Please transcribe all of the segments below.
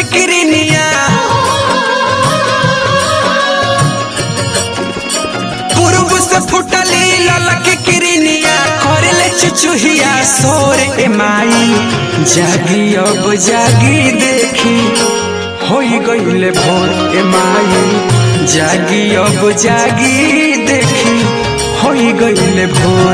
किरनिया पूर्व से फुटली ललक किरनिया करले चुचुहिया सोर ए माई जागी अब जागी देखी होई गईले भोर ए माई जागी अब जागी देखी होई गईले भोर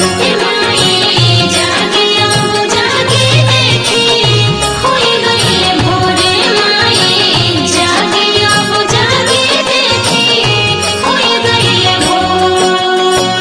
जागी अब जागी देखी होई गईले भोरे माई जागी अब जागी देखी होई गईले भोर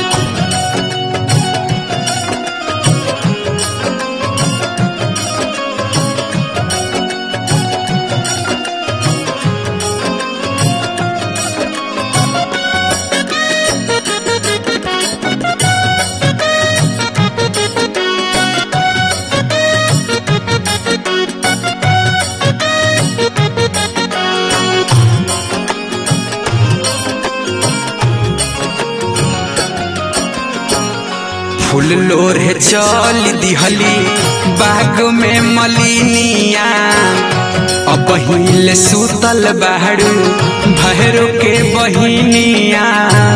फूल लोरे चल दिहली बाग में मलिनिया अब पहिले सुतल बाड़ू भैरो के बहिनिया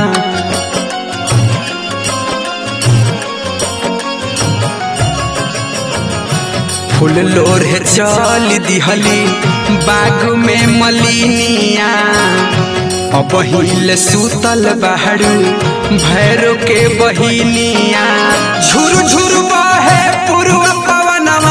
फूल लोरे चल दिहली बाग में मलिनिया अब पहिले सुतल बाड़ू भैरो के बहिनिया झुर झुर बहे पूर्व पवनवा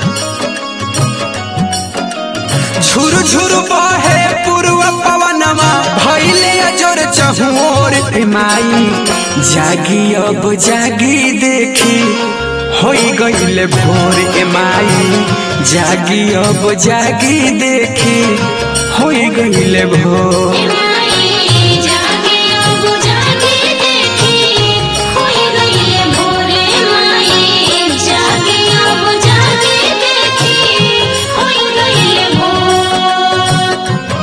झुर झुर बहे पूर्व पवनवा भैले अजर चहोर ए माई जागी अब जागी देखी होई गईले भोर ए माई जागी अब जागी देखी होई गईले भोर माई जागी अब जागी देखी होई गईले भोरे माई जागी अब जागी देखी होई गईले भोर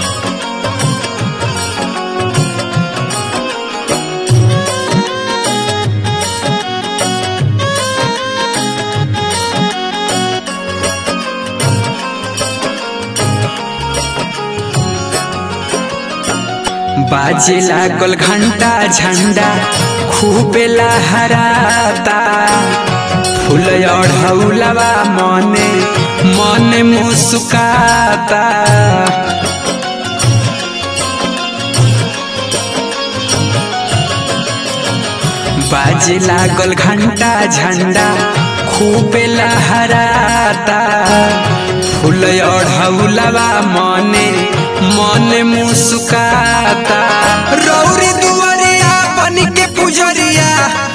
बाजे लागल घंटा झंडा खूबे लहराता फूल अढ़ौलवा मने मने मुस्काता बाजे लागल घंटा झंडा खूबे लहराता फूल अढ़ौलवा मने मने मुस्काता रौरी दुआरिया बन के पुजरिया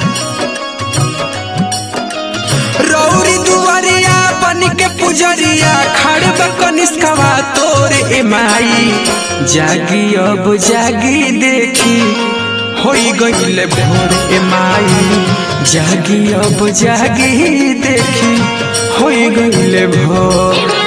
रौरी दुआरिया बन के पुजरिया खड़ब कनिष्कवा तोर ए माई जागी अब जागी देखी होई गईले भोर ए माई जागी अब जागी देखी होई गईले भोर